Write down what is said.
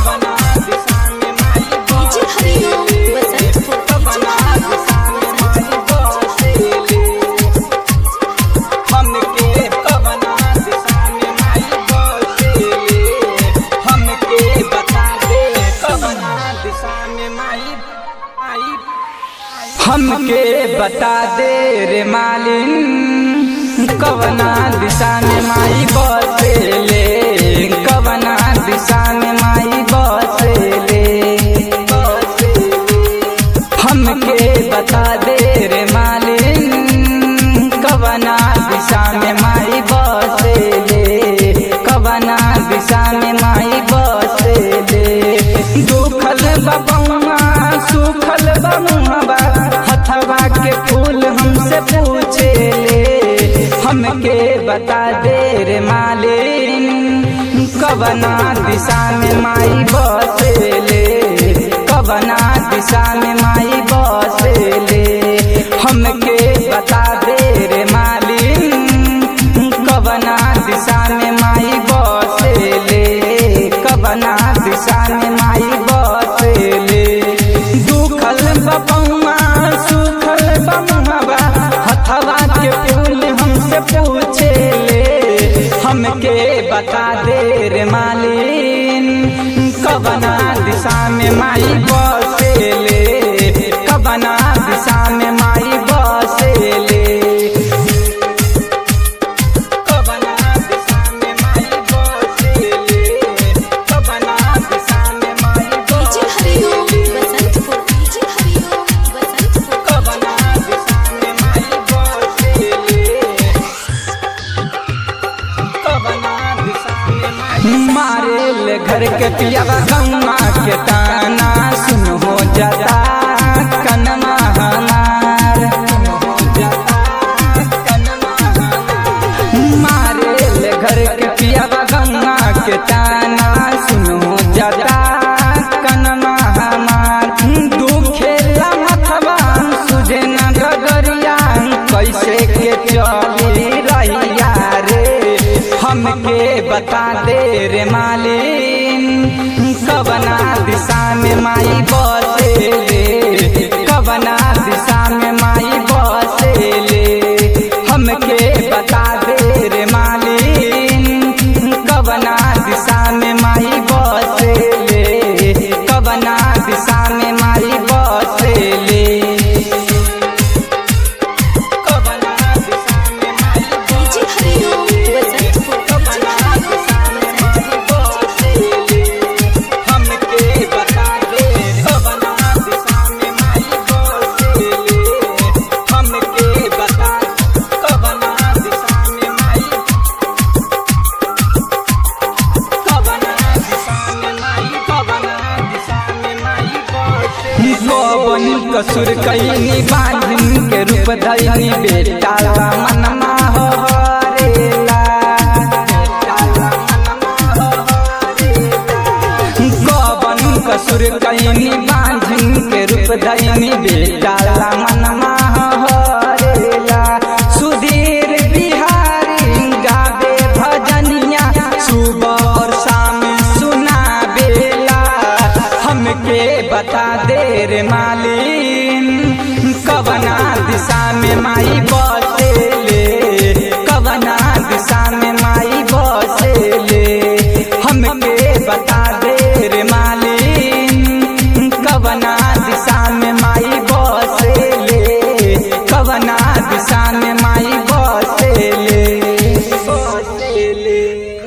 कवना दिशा में माई डीजे हरिओम बसंतपुर कवना दिशा में माई बसेले हमके कवना दिशा में माई बसेले हमके बता दे कवना दिशा में माई आई हमके बता दे रे मालिन कवना दिशा में माई बसेले कवना दिशा में माई बसेले हमके बता दे रे मालिन कवना दिशा में माई बसेले कवना दिशा में माई बसेले दुखल बबुआ सुखल बमुआ हथवा के फूल हमसे पूछेले हमके बता दे रे मालिन कवना दिशा में माई बसेले कवना दिशा में माई बसेले हमके बता दे रे मालिन कवना दिशा में माई बसेले कवना दिशा में माई बसेले दुखल बबुआ सुखल बमुआ हथवा के फूल हमसे पूछेले हमके बता दे रे मालिन कवना दिशा में माई बसेले कवना दिशा में माई बसेले कवना दिशा में माई बसेले कवना दिशा में माई डीजे हरिओम बसेले बसंतपुर डीजे हरिओम बसंतपुर कवना दिशा में माई बसेले कवना दिशा में माई मारे ले घर के पियावा गम्मा के ताना सुन हो जाता कनमा हमार मारे ले घर के पियावा गम्मा के ताना सुन हो जाता कनमा हमार दुखे मथवा सुझे न गगरिया कैसे के चली रहिया रे हमके बता दे रे मालिन कवना दिशा में माई बसेले कवना दिशा में माई बसेले हमके बता दे रे मालिन कवना दिशा में माई बसेले कवना दिशा में माई बसेले कवना दिशा में माई डीजे हरिओम बसंतपुर कवना दिशा में माई बसेले हमके बता दे कवना दिशा में माई बसेले हमके बता कवना दिशा में माई कवना दिशा में माई कवना दिशा में माई बसेले कवनी कसुर कैनी बांधिन के रूप धैनी बेटा मनमा हो हरेला कवन कसुर कैनी बांधिन के रूप धैनी बेटा मनमा हो हरेला सुधीर बिहारी गावे भजनिया सुबह और शाम सुना बेला हमके बता दे रे मालिन कवना दिशा में माई बसेले कवना दिशा में माई बसेले हमके बता दे रे मालिन कवना दिशा में माई बसेले कवना दिशा में माई बसेले बसेले